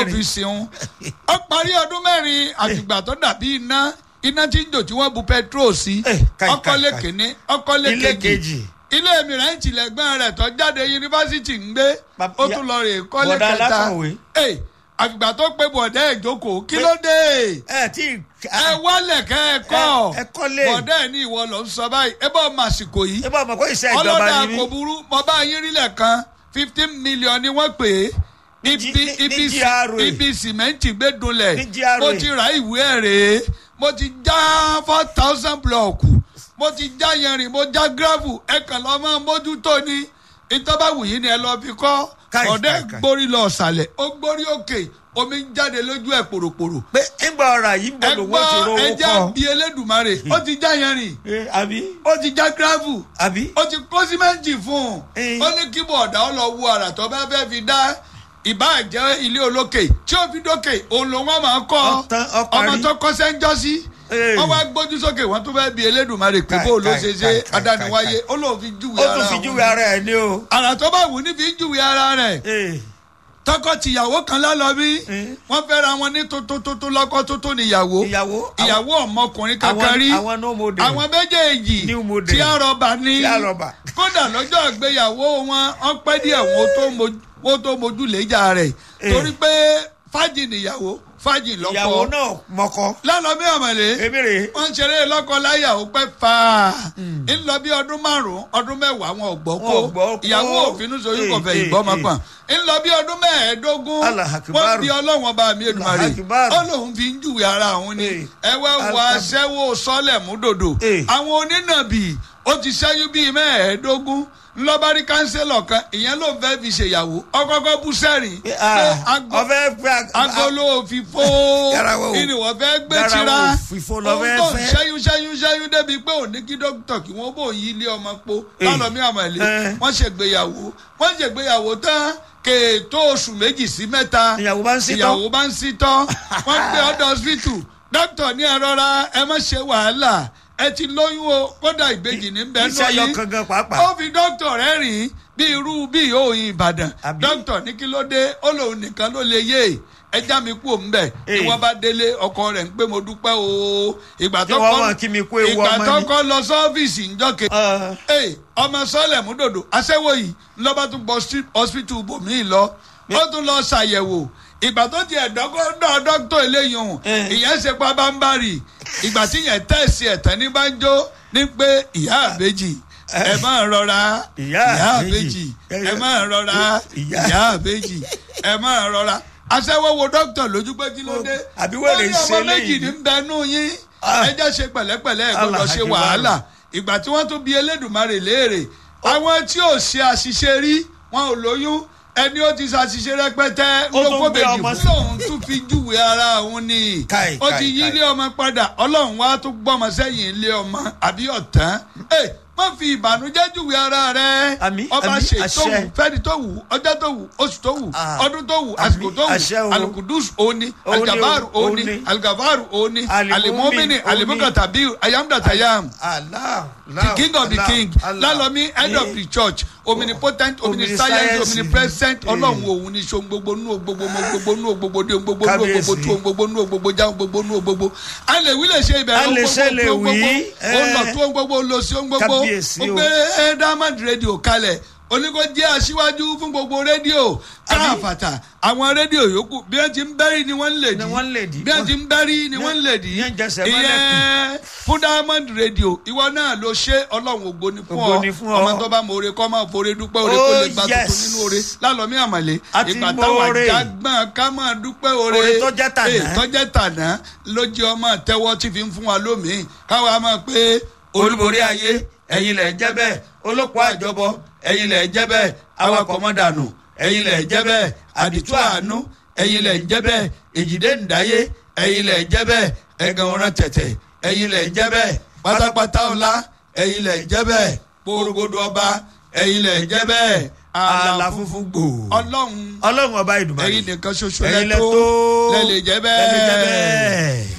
mẹ́rin. fi sìn ó parí ọdún mẹ́rin àtìgbà tó dàbí iná iná tí ń jò tí wọ́n bu petrol sí Eh, káì, ọkọ̀lé káì, káì. kìíní ọkọ̀lé Ilé kejì kejì. ilé mìíràn tìlẹ̀gbọ́n rẹ̀ tó jáde yunifásitì ń gbé Bab- ó ya- tún lọ rè kọ́lé Bọ̀dá kẹta alákọ̀wé. Eh, àfìgbà tó pé bọ̀dẹ́ ìjókòó kí ló dé ẹ tí ẹ wálẹ̀ kẹ́ ẹ kọ́ Ẹ- ẹ kọ́lé. bọ̀dẹ́ ẹ̀ ní ìwọ ló ń sọ báyìí ẹ bọ́ màsìkò yìí ẹ bá mọ̀ kó iṣẹ́ ìjọba ọlọ́dà ni kò mí. burú mo bá yín rílẹ̀ kan fifteen million ni wọ́n pè é Ní ibi G- ní- ibi ní sì- GRA. ibi sìmẹ́ǹtì gbé dunlẹ̀ Ní GRA. mo ti ra ìwé ẹ̀ rèé mo ti já four thousand blọọkù mo ti já yanrìn mo já gravel ẹ kàn lọ́ mọ́ mójútó ni ìtọ́ba wù yín ni ẹ lọ́ọ́ fi kọ́ Káì, ọ̀dẹ́ káì, káì. gbórí lọ ọ̀sàlẹ̀ ó gbórí òkè omi ń jáde lójú ẹ̀ pòròpòrò pé ńgbà ọ̀rọ̀ yìí ń bọ̀ ẹ lówó gbọ́ ti rówó ẹja kọ́. bíi elédùnmarè ó ti já yanrìn Eh, àbí ó ti já gravel àbí. ó ti kó símẹ́ǹtì fún un Eh. ó ní kí bọ̀dà ó lọ wo àrà tó bá fẹ́ fi dá ìbá jẹ́ ilé olókè tí ó fi dókè òun ló wọ́n máa kọ́ Ọ̀tán, ọparí. ọmọ tó kọ́ sẹ́ńjọ́ sí Eh. wọ́n wá gbójú sókè wọ́n tún fẹ́ bi elédùnmarè pé Káì, bó ló káì, ṣe káì, ṣe káì, adániwáyé káì, ó lóun fi júwe ó ara tún fi òun júwe ara ẹ̀ ní o. àrà tó bá wù ní fi júwe ara rẹ̀ Eh, tọkọ tìyàwó kan lálọ bí Eh. wọ́n fẹ́ra wọn ní tuntun lọ́kọ tuntun níyàwó ìyàwó ìyàwó ọmọkùnrin kankan àwọn- rí àwọn no model. àwọn méjèèjì New model. tí a rọba ní Tí a rọba. kódà lọ́jọ́ ìgbéyàwó wọn wọ́n pẹ́ díẹ̀ wọ́n tó mojú- wọ́n tó mojú léjà rẹ̀ Eh. torí pé fájì níyàwó fájì ìyàwó lọ́kọ náà mọ́kọ́. lálọ́mí ọ̀mọ̀lé èmi rè é. wọ́n ń ṣeré lọ́kọ láyà ó pẹ́ fà á ń lọ bí ọdún márùn-ún ọdún mẹ́wàá wọn ò gbọ́ Wọn ò gbọ́ kó kó. ìyàwó òfinú sóyún kò fẹ́ Eh, ìgbọ́ eh, máa pọ̀n ń lọ bí ọdún mẹ́ẹ̀ẹ́dógún Allah akbar. wọ́n bí ọlọ́wọ́n bá mi èdùmarè Allah akbar. ó lóun fi ń júwe ara òun ni Eh, ẹ wá wọ Allah- aṣẹ́wó sọ́lẹ̀ múdòdò Eh. àwọn onínàbì ó ti ṣẹ́yún bíi mẹ́ẹ̀ẹ́dógún ńlọ́bárí kánsẹ́lọ̀ kan ìyẹn ló ń fẹ́ fi ṣèyàwó ọkọ̀ọ̀kọ̀ bú sẹ́rìn Eh, ah, agbo- ọfẹ pé a- agolo fìfo Garawo. ìní wọ́n fẹ́ gbé Garawo tira fìfo lọ fẹ́ Òun tó ń fẹ́. ṣẹ́yún ṣẹ́yún ṣẹ́yún débi pé òní kí dókítà kí wọ́n bò yí ilé ọmọ po Eh. lọ́nà mi àmọ̀lé Eh. wọ́n ṣègbéyàwó wọ́n ṣègbéyàwó tán kèétó oṣù méjì sí mẹ́ta Ìyàwó bá ń sítọ́. ìyàwó bá ń sítọ́ wọ́n gbé ọ̀dọ̀ hospital dókítà ní ẹ rọra ẹ má ṣe wàhálà ẹ ti lóyún o kódà ìbejì ní bẹ́ẹ̀ iṣẹ́ náà yọ kankan pàápàá. ó fi dókítà rẹ̀ rìn bí irú bí òyìn ìbàdàn Àbí? dókítà ní kí ló dé ó lòun nìkan ló lè yé ẹja mi kú òun bẹ Eh. ni wọn bá délé ọkọ rẹ̀ ń pé mo dúpẹ́ o ìgbà Kí tó wọ́n kọ́ mọ̀ kí mi kú ewu ìgbà ọmọ tó ni. kọ́ lọ sọ́fíìsì ńjọ́ke Ah, ee ọmọ sọlẹ múdòdò aṣẹ́wó yìí lọ́ba tún bọ́ sí hospital bòmíì lọ ó tún lọ ṣàyẹ̀wò ìgbà tó tiẹ̀ dọ́gọ́dọ̀ dọ́kítọ̀ eléyìí hùn Eh. ìyẹn ṣe pa bámbárì ìgbà tí yẹn tẹ̀sí ẹ̀tàn ní banjo ní pé ìyá àbèjì ẹ máa rọra Ìyá àbèjì. àbèjì ẹ máa rọra Ìyá- ìyá àbèjì ẹ máa rọra aṣẹ́wó wo dókítà lójú pé kí ló dé Àbí wèrè ó ní ṣe ọmọ méjì léyìí ní bẹnu yín Ah. ẹ jẹ́ ṣe pẹ̀lẹ́pẹ̀lẹ́ ẹ gbọ́dọ̀ Allah ṣe akbar. wàhálà ìgbà tí wọ́n tún bi elédùnmarè léèrè àwọn tí ò ṣe àṣìṣe rí wọn ò lóyún ẹni ó ti ṣàṣìṣe rẹpẹtẹ Ó tún lóko gbé bèjì ọmọ fún sí- lòun tún fi júwe ara òun ni Káì, ó ti káì, yí káì. ilé ọmọ padà ọlọ́run wá tún gbọ́mọ sẹ́yìn ilé ọmọ àbí ọ̀tán ẹ má fi ìbànújẹ́ júwe ara rẹ Àmín, ọba àmín, ṣe tó àṣẹ. wù fẹ́ni tó wù ọjọ́ tó wù oṣù tó wù Ah, ọdún tó wù àmín, àsìkò tó àṣẹ wù o. alukudus òní Òní o, aljabaru òní òní. algafaru òní Alimumi, alimomini òní. alimukatabiru ayamdatayam Allah, the Allah, king of the Allah, king Allah. lálọ́mí head of the church omnipotent omniscience Omniscience. omnipresent Eh. ọlọ́run òun ní so gbogbo nú gbogbo mo gbogbo nú gbogbo dé gbogbo nú Kábíyèsí. gbogbo tó gbogbo nú gbogbo já gbogbo nú gbogbo a lè wí lè ṣe A ìbẹ̀rẹ̀ lè ṣe lè gbogbo wí, ó lọ eh. tó gbogbo lọ sí gbogbo Kábíyèsí ó o. gbé ẹ diamond radio kalẹ̀ oníkó jẹ́ aṣíwájú fún gbogbo rédíò káàfàtà àwọn rédíò yòókù bí wọ́n ti ń bẹ́rí ni wọ́n ń lè dí Ni wọ́n ń lè dí. bí wọ́n ti ń bẹ́rí ni wọ́n ń lè dí Yẹn jẹsẹ̀ mọ́lẹ̀ ìyẹn fún diamond radio ìwọ náà ló ṣe ọlọ́run ògo ni fún Ògo ọ ni fún ọ. ọmọ tó bá mọ oore kọ́ máa foore dúpẹ́ oore Oh, kó lè gba tuntun yes. nínú oore lálọ́mí àmàlẹ́ A ti ìgbà mọ táwọn oore. àjàgbọ́n ká máa dúpẹ́ oore Oore tó jẹ́ tàná. Eh, tó jẹ́ tàná ló jẹ́ ọmọ tẹ́wọ́ tí fi ń fún wa lómìn káwa máa pé olúborí ayé ẹ̀yin lẹ̀ jẹ́ bẹ́ẹ̀ olóko àjọbọ ẹ̀yin lẹ̀ jẹ́ bẹ́ẹ̀ awakọ̀ mọ́dànù ẹ̀yin lẹ̀ jẹ́ bẹ́ẹ̀ àdìtú àánú ẹ̀yin lẹ̀ jẹ́ bẹ́ẹ̀ èjìdé ǹdáyé ẹ̀yin lẹ̀ jẹ́ bẹ́ẹ̀ ẹ̀gàn ọ̀ràn tẹ̀tẹ̀ ẹ̀yin lẹ̀ jẹ́ bẹ́ẹ̀ pátápátá ọ̀la ẹ̀yin lẹ̀ jẹ́ bẹ́ẹ̀ porogodo ọba ẹ̀yin lẹ̀ jẹ́ bẹ́ẹ̀ àlà funfun gbò ọlọ́run ọlọ́run ọba ìdùnnú ẹ̀yin nìkan ṣoṣo ẹ̀yin lẹ́tọ́ lẹ́tọ́ lẹ́lẹ̀ jẹ́ lẹ́lẹ̀ jẹ́ bẹ́ẹ̀. bẹ́ẹ̀.